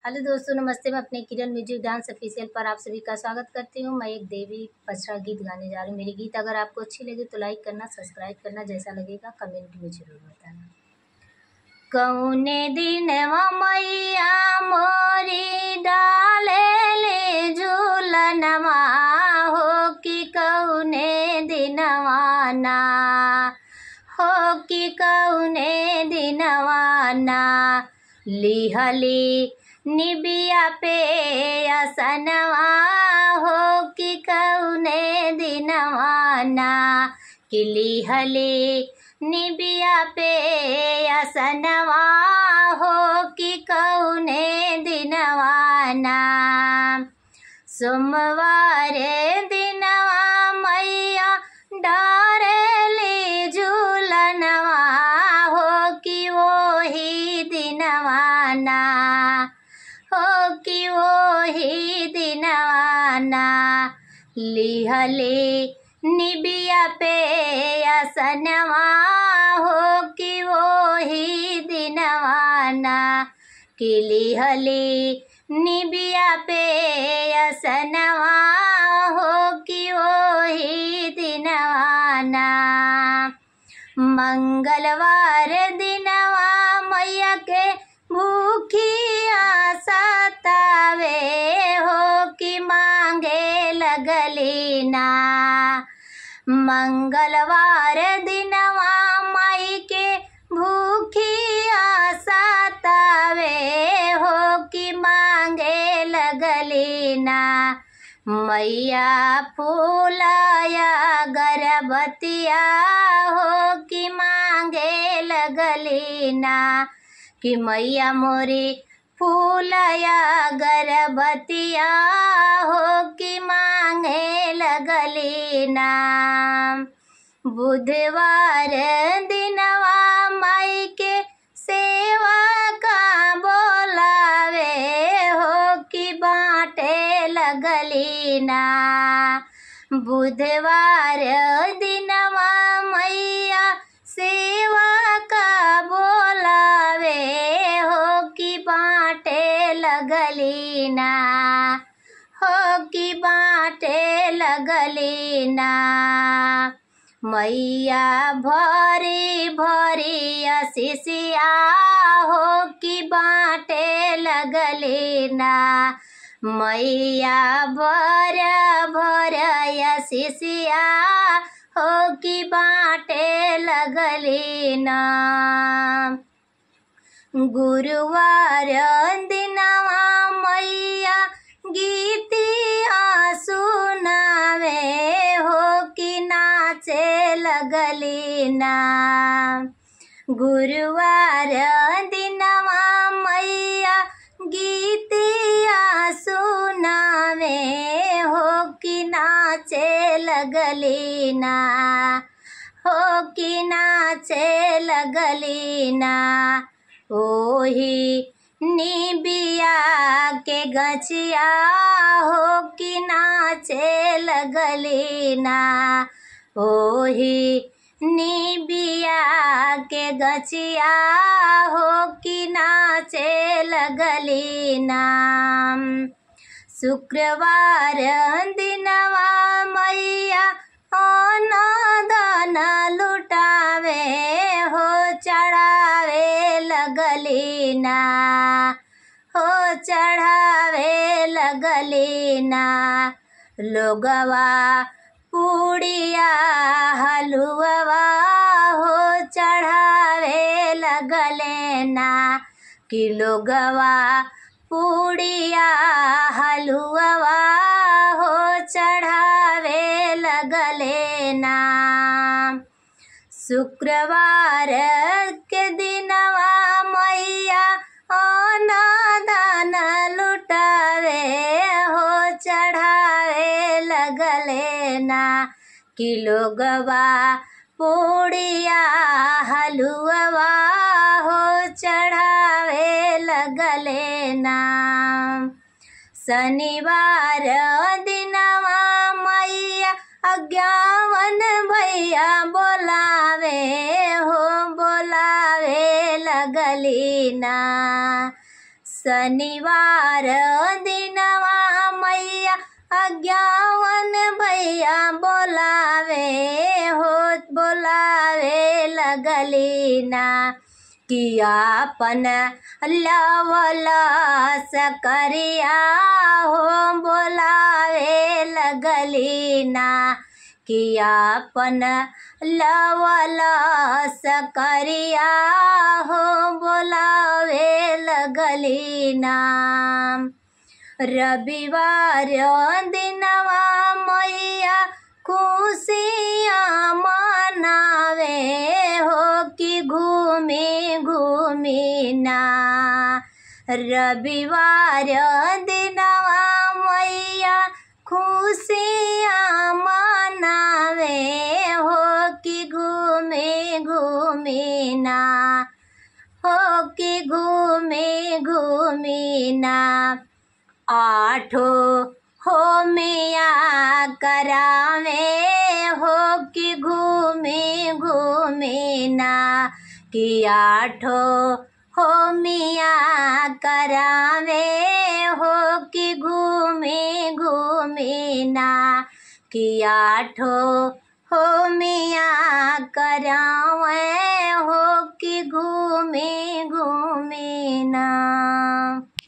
hello दोस्तों नमस्ते मैं अपने किरण म्यूजिक डांस ऑफिशियल पर आप सभी का स्वागत करती हूँ मैं एक देवी पचरा गीत गाने जा रही हूँ मेरी गीत अगर आपको अच्छी लगे तो लाइक करना सब्सक्राइब करना जैसा लगेगा कमेंट में जरूर बताना कौने दिन मैया मोरी डाले ले झूलनवा हो कि कौने दिनवाना हो कि कौने दिनवाना लिहली निबिया पे असनवा हो कि कौने दिनवाना कि लिहली निबिया पे असनवा हो कि कौने दिनवाना सोमवार दिनवा मैया डारेली झूलनवा हो कि वही दिनवाना हो कि वही दिनवाना लिहली निबिया पे असनवा हो कि वही दिनवाना कि लिहली निबिया पे असनवा हो कि वही दिनवाना मंगलवार दिनवा मैया के भूखिया सतावे हो कि मांगे लगली ना मंगलवार दिनवा माई के भूखिया सतावे हो कि मांगे लगली ना मैया फूलाया गर्भवतिया हो कि मांगे लगली ना कि मैया मोरी फूलया गर्भवतिया हो कि मांगे लगली ना बुधवार दिनवा माई के सेवा का बोलावे हो कि बाटे लगली ना बुधवार दिनवा मैया सेवा का बोलावे हो कि बाटे लगली ना हो कि बाटे लगली ना मैया भरी भरी अशिषिया हो कि बाटे लगली ना मैया भर भर अशिषिया हो कि बाटे लगली ना गुरुवार दिनवा मैया गीतिया सुनावे हो कि नाचे लगली ना गुरुवार दिनवा मैया गीतिया सुनावे हो कि नाचे लगली ना हो कि नाचे लगली ना ओही निबिया के गछिया हो कि नाचे लगली ना ओही निबिया के गछिया हो कि नाचे लगली ना शुक्रवार दिनवा मैया दान लुटावे हो चढ़ावे लगली ना हो चढ़ावे लगली ना लोगवा पूड़िया हलुआ हो चढ़ावे लगले ना कि लोगवा पूड़िया हलुआ हो चढ़ावे लगले ना शुक्रवार के दिनवा मैया दान लुटावे हो चढ़ावे लगले ना कि लोगवा पूड़िया हलुआ हो चढ़ावे लगले ना शनिवार दिनवा मैया अज्ञावन भैया बोलावे हो बोलावे लगली ना शनिवार दिनवा मैया अज्ञावन भैया बोलावे हो बोलावे लगली ना कियापन लवला सकरिया हो बोलावे लगली ना कियापन लवला सकरिया हो बोलावे लगली नाम रविवार दिनवा मैया खुशिया मनावे हो कि घूमी घूमी ना रविवार दिनवा मैया खुशिया मनावे हो कि घूमी घूमी ना हो कि घूमी घूमी ना आठो हो मिया करावे हो कि घूमी घूमी ना कि आठो हो मिया करावे हो कि घूमी घूमी ना कि आठो हो मिया करावे हो कि घूमी घूमी ना